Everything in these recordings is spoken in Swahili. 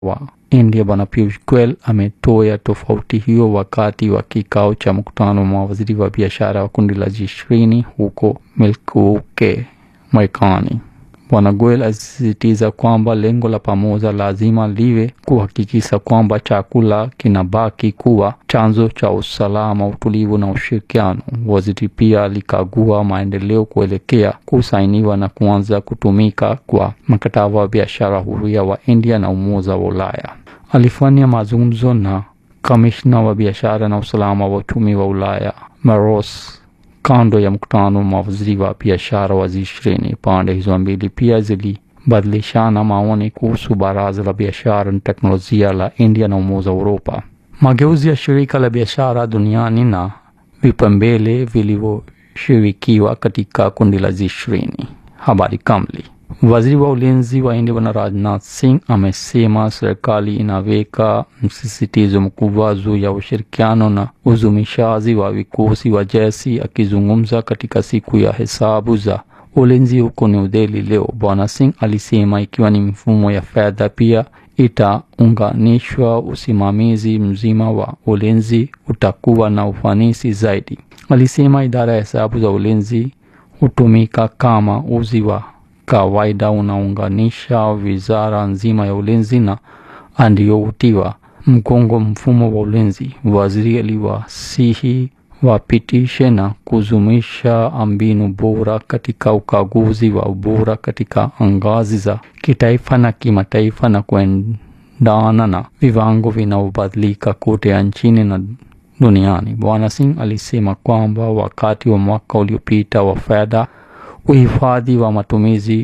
wa India Bwana Piyush Goyal ametoa tofauti hiyo wakati wa kikao cha mkutano wa mawaziri wa biashara wa kundi la G20 huko Milwaukee, Marekani. Bwana Goyal alisisitiza kwamba lengo la pamoja lazima liwe kuhakikisha kwamba chakula kinabaki kuwa chanzo cha usalama, utulivu na ushirikiano. Waziri pia alikagua maendeleo kuelekea kusainiwa na kuanza kutumika kwa mkataba wa biashara huria wa India na Umoja wa Ulaya. Alifanya mazungumzo na kamishna wa biashara na usalama wa uchumi wa Ulaya Maros kando ya mkutano wa mawaziri wa biashara wa G20. Pande hizo mbili pia zilibadilishana maoni kuhusu baraza la biashara na teknolojia la India na Umoja wa Uropa, mageuzi ya shirika la biashara duniani na vipaumbele vilivyoshirikiwa katika kundi la G20. Habari kamili. Waziri wa ulinzi wa India Bwana Rajnath Singh amesema serikali inaweka msisitizo mkubwa juu ya ushirikiano na uzumishaji wa vikosi wa jeshi. Akizungumza katika siku ya hesabu za ulinzi huko New Delhi leo, Bwana Singh alisema ikiwa ni mifumo ya fedha pia itaunganishwa, usimamizi mzima wa ulinzi utakuwa na ufanisi zaidi. Alisema idara ya hesabu za ulinzi hutumika kama uzi wa kawaida unaunganisha wizara nzima ya ulinzi na andioutiwa mgongo mfumo wa ulinzi. Waziri aliwasihi wapitishe na kuzumisha mbinu bora katika ukaguzi wa ubora katika ngazi za kitaifa na kimataifa na kuendana na viwango vinavyobadilika kote nchini na duniani. Bwana Singh alisema kwamba wakati wa mwaka uliopita wa fedha uhifadhi wa matumizi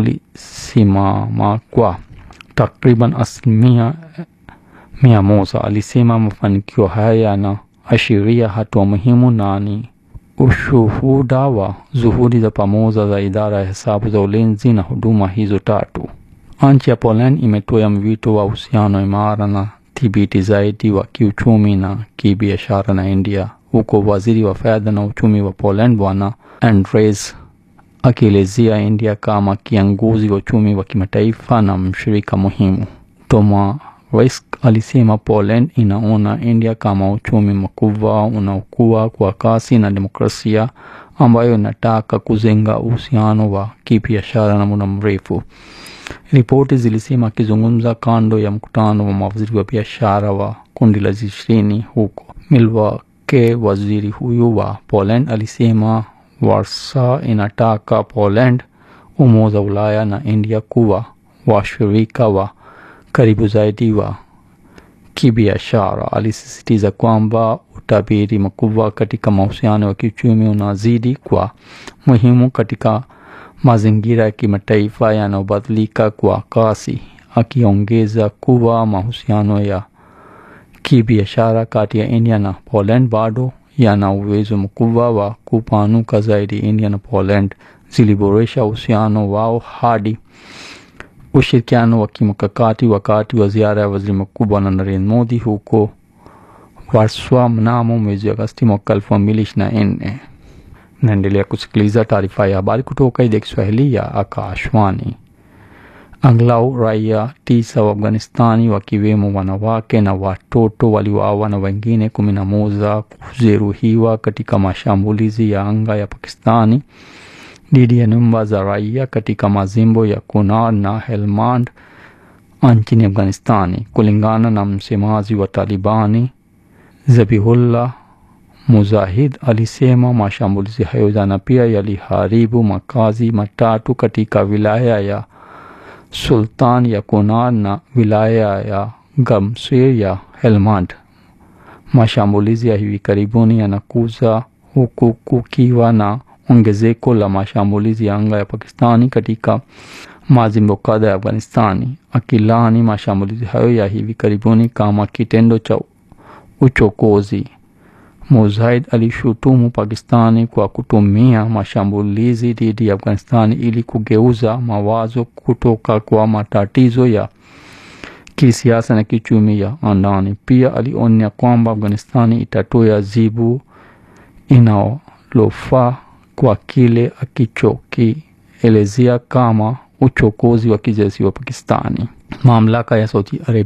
ulisimama kwa takriban asilimia mia moja. Alisema mafanikio haya yanaashiria hatua muhimu na ni ushuhuda wa juhudi za pamoja za idara ya hesabu za ulinzi na huduma hizo tatu. Nchi ya Poland imetoa mwito wa uhusiano imara na thibiti zaidi wa kiuchumi na kibiashara na India, huko waziri wa fedha na uchumi wa Poland Bwana Andres akielezea India kama kiongozi wa uchumi wa kimataifa na mshirika muhimu. Tomaresk alisema Poland inaona India kama uchumi mkubwa unaokua kwa kasi na demokrasia ambayo inataka kujenga uhusiano wa kibiashara na muda mrefu. Ripoti zilisema akizungumza kando ya mkutano wa mawaziri wa biashara wa kundi la G20 huko Milwaukee, waziri huyu wa Poland alisema Warsaw inataka Poland, Umoja wa Ulaya na India kuwa washirika wa karibu zaidi wa kibiashara. Alisisitiza kwamba utabiri mkubwa katika mahusiano ya kiuchumi unazidi kwa muhimu katika mazingira ya kimataifa yanayobadilika kwa kasi, akiongeza kuwa mahusiano ya kibiashara kati ya India na Poland bado yana uwezo mkubwa wa kupanuka zaidi. India na Poland ziliboresha uhusiano wao hadi ushirikiano wa kimkakati wakati wa ziara ya waziri mkuu Bwana Narendra Modi huko Warsaw mnamo mwezi Agosti mwaka elfu mbili ishirini na nne. Naendelea kusikiliza taarifa ya habari kutoka idhaa ya Kiswahili ya Akashwani. Angalau raia tisa wa Afghanistani wakiwemo wanawake na watoto waliuawa na wengine kumi na moja kujeruhiwa katika mashambulizi ya anga ya Pakistani dhidi ya nyumba za raia katika majimbo ya Kunar na Helmand nchini Afghanistani, kulingana na msemaji wa Talibani Zabihullah Mujahid alisema mashambulizi hayo jana pia yaliharibu makazi matatu katika wilaya ya Sultan ya Kunar na wilaya ya Gamsir ya Helmand. Mashambulizi ya hivi karibuni yanakuja huku kukiwa na ongezeko la mashambulizi ya anga ya Pakistani katika majimbo kadha ya Afghanistani. Akilani mashambulizi hayo ya hivi karibuni kama kitendo cha uchokozi, Mujahid alishutumu Pakistani kwa kutumia mashambulizi dhidi ya Afghanistani ili kugeuza mawazo kutoka kwa matatizo ya kisiasa na kiuchumi ya ndani. Pia alionya kwamba Afghanistani itatoa jibu inalofaa kwa kile akichokielezea kama uchokozi wa kijeshi wa Pakistani. mamlaka ya Saudi Arabia